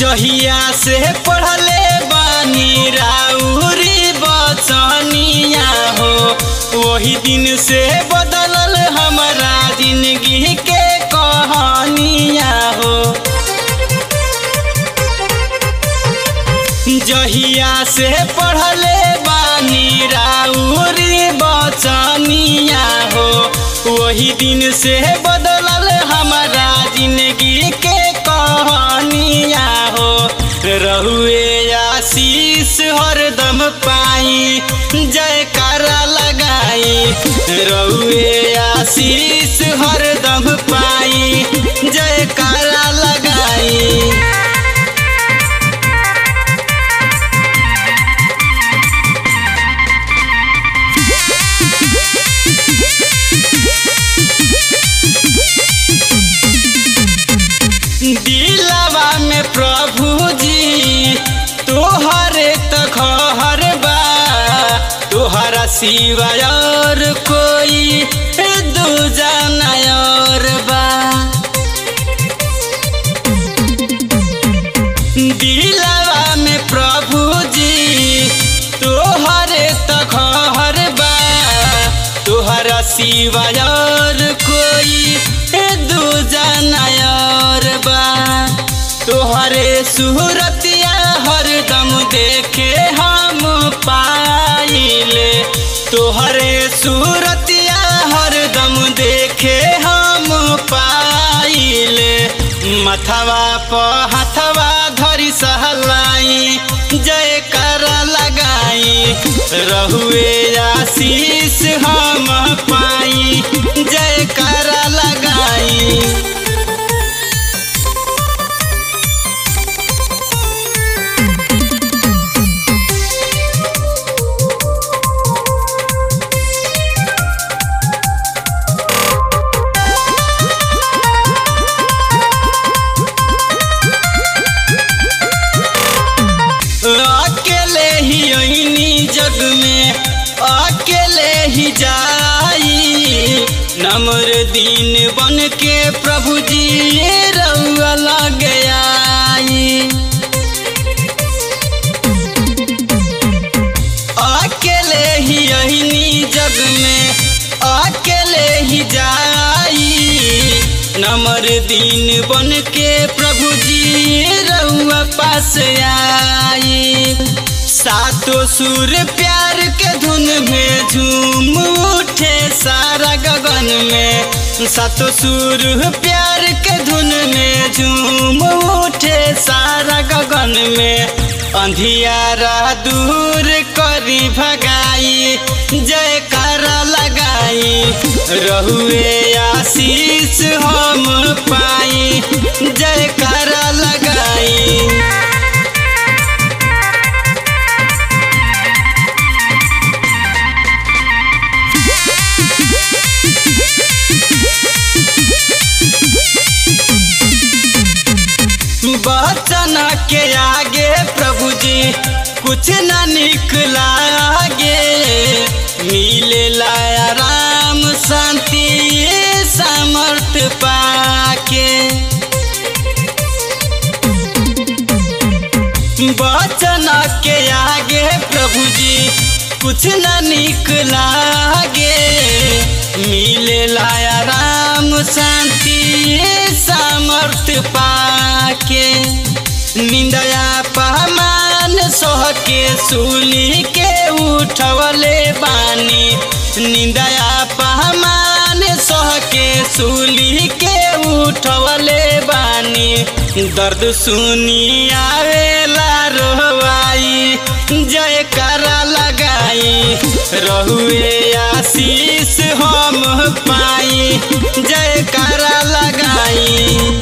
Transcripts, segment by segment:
जहिया से पढ़ले बानी राउरी बचनिया हो वही दिन से बदलल हमारा जिंदगी के कहानिया हो जहिया से पढ़ले बानी राउरी बचनिया हो वही दिन से बदलल हमारा जिंदगी के कहानिया हो रहुए आशीष हरदम पाई जयकारा लगाई रहुए आशीष हरदम पाई जयकारा लगाई दिलवा में प्रभु जी तोहरे तखहर बा तोहरा सिवाय और कोई दूजा नयर बा दिलवा में प्रभु जी तोहरे तखहर बा तोहरा सिवाय और कोई दूजा नयर बा तोहरे सूरतिया हरदम देखे हम पाइले तोहरे सूरतिया हरदम देखे हम पाइले मथवा प हथवा धरी सहलाई जयकार लगाई रहुए आशीष हम पाई जयकार लगाई अकेले ही अइनी जग में अकेले ही जाई नम्र दिन बन के प्रभु जी रउआ लग आई अकेले ही अइनी जग में अकेले ही जाई नम्र दिन बन के प्रभु जी रउआ पास आई सातो सुर प्यार के धुन में झूम उठे सारा गगन में सातो सुर प्यार के धुन में झूम उठे सारा गगन में अंधियारा दूर करी भगाई जयकारा लगाई रहुए आशीष हम पाई जयकारा लगाई बचन के आगे प्रभु जी कुछ न निकला आगे मिले लाया राम शांति समर्थ पाके बचन के आगे प्रभु जी कुछ न निकला आगे मिले लाया राम शांति समर्थ पाके निंदया पहमान सोह के सुनी के उठवले बानी निंदया पहमान सोह के सुली के उठवले बानी दर्द सुनी आवेला रोवाई जयकारा लगाई रहुए आशीष हम पाई जयकारा लगाई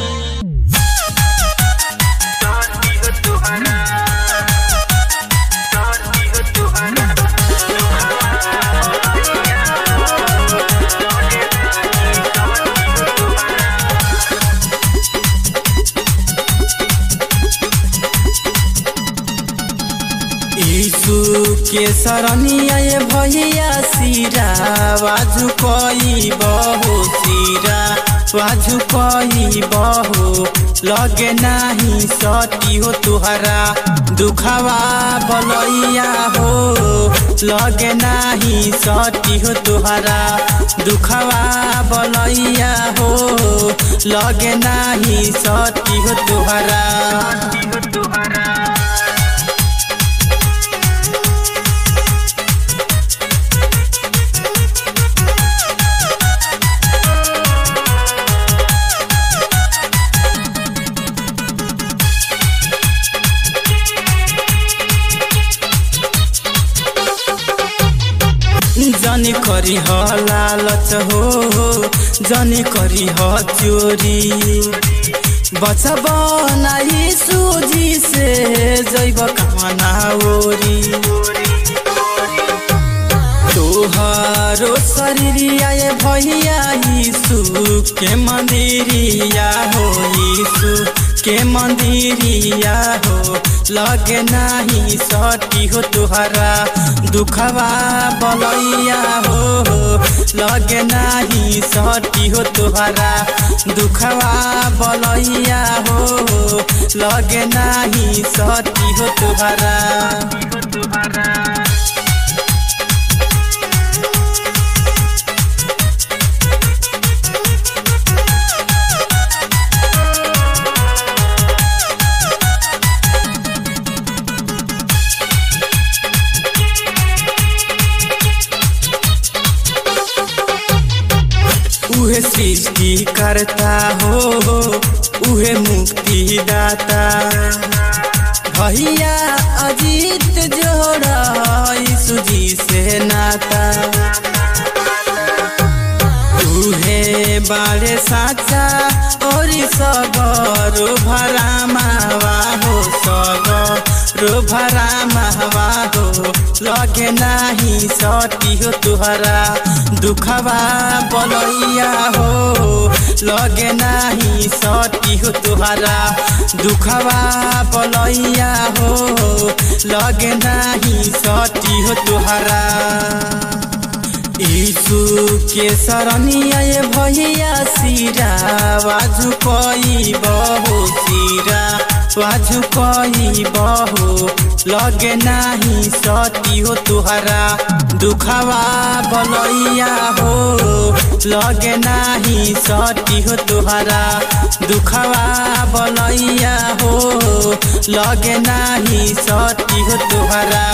यीशु के शरणिया ये भैया सिरा वाजु कई बहो सिरा वाजु कई बहो लगे नाही सती हो तुहरा दुखवा बलैया हो लगे नाही सती हो तुहरा दुखवा बलैया हो लगे नाही सती हो तुहरा जनी करी ह लालच हो जनी करी ह चोरी बचब नाही सूजी से जैब कामना ओरी तोहरो शरीरिया ये भैया यीशु के मंदिरिया हो यीशु के मंदिरिया हो लगे नाही सटी हो तुहरा दुखवा बलैया हो लगे नाही सटी हो तुहरा दुखवा बलैया हो लगे नाही सटी हो तुहरा उहे सृष्टि करता हो उहे मुक्ति दाता भैया अजीत जोड़ा सुजी से नाता उहे बारे साचा और सगरो भरा मावा हो सगरो भरा मावा हो लगे नाही सटी हो तुहरा दुखवा बलैया हो लगे नाही सटी हो तुहरा दुखवा बलैया हो लगे नाही सटी हो तुहरा यीशु के शरणिया ये भैया सिरा वाजु कई बहो सिरा वाजु कई बहो लगे नाही सती हो तुहरा दुखवा बलैया हो लगे नाही सती हो तुहरा दुखवा बलैया हो लगे नाही सती हो तुहरा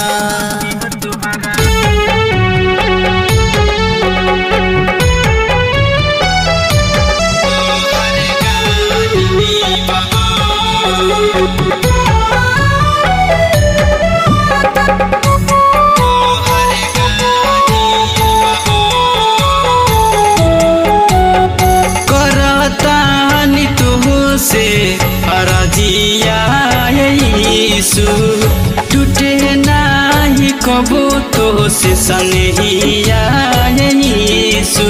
करतानी तुहु से अरजिया यीशु टूटे नाही कबो तो से सनहिया यीशु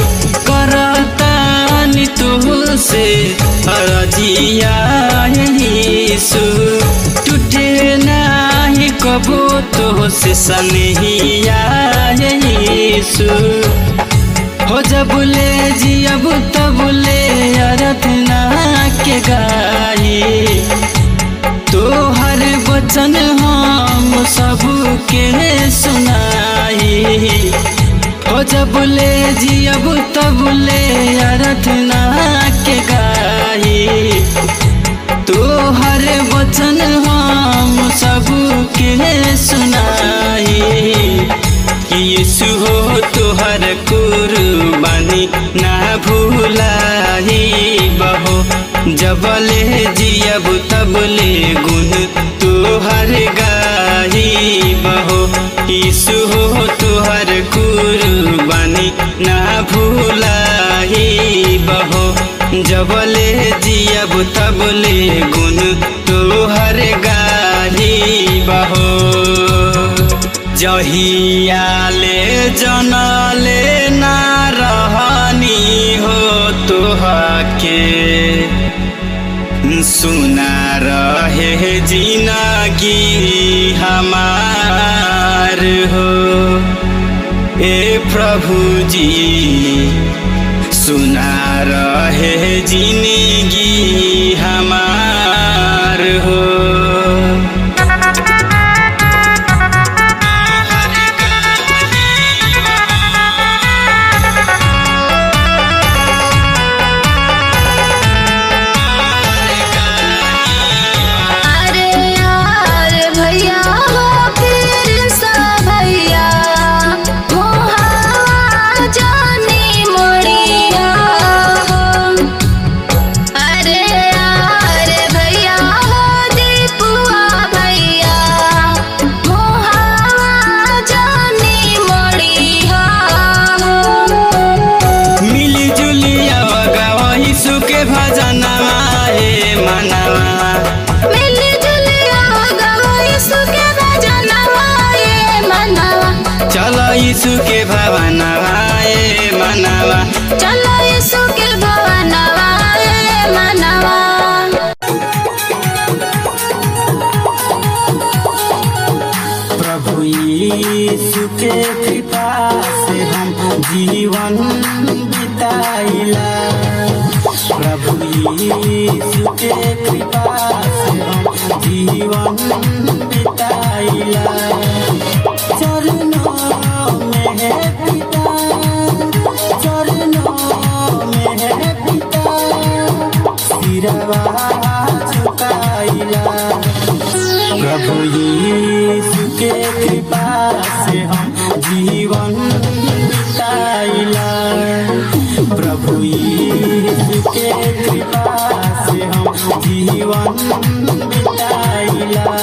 करतानी तुहु से अरजिया यीशु टूटे नाही कबो तो से सनहिया यीशु हो जबुले जियब तबुले अरतना के गाई तो हर वचन हम सबके सुनाई हो जबुले जियब तबुले अरतना के गाई तो हर वचन हम सबके सुनाई यीशु हो तुहर कुर्बानी ना भूलाई बहो जबले जियब तबले गुण तुहर गाही बहो यीशु हो तुहर कुर्बानी ना भूलाई बहो जबले जियब तबले गुण तुहर गाही बहो जहियाले जनले ना रहनी हो तोहके सुना रहे जिनगी हमार हो ए प्रभु जी सुना रहे जिंदगी हमार चलो यीशु के भवनवा ए मनवा प्रभु यीशु के कृपा से हम जीवन बिताइला प्रभु यीशु के कृपा से हम जीवन बिताइला चरणों में है पिता चरणों में है पिता सिरवा झुकाइला प्रभु यीशु के कृपा से हम जीवन बिताइला प्रभु यीशु के कृपा से हम जीवन बिताइला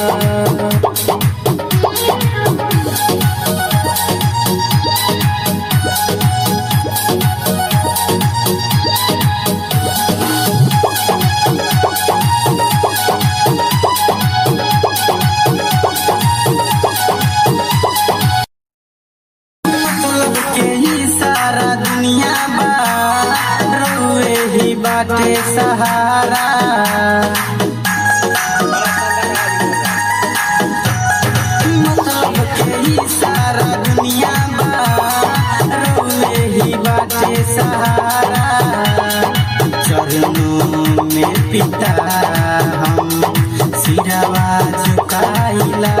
मतलब के ही सारा दुनिया बा रउए ही बाटे सहारा मतलब के ही सारा दुनिया बा रउए ही बाटे सहारा चरणों में पिता हम सिरवा झुकाइला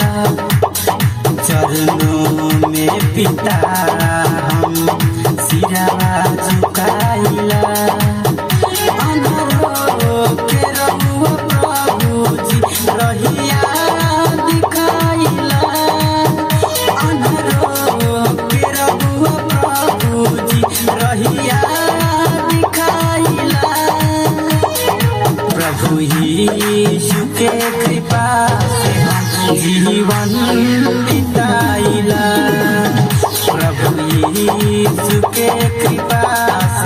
चरणों में पिता हम सिरवा झुकाइला अनहरो के रहुआ प्रभुजी रहिया दिखाइला अनहरो के रहुआ प्रभुजी रहिया दिखाइला प्रभु यीशु के कृपा से हम जीवन बिताइला प्रभु यीशु के कृपा से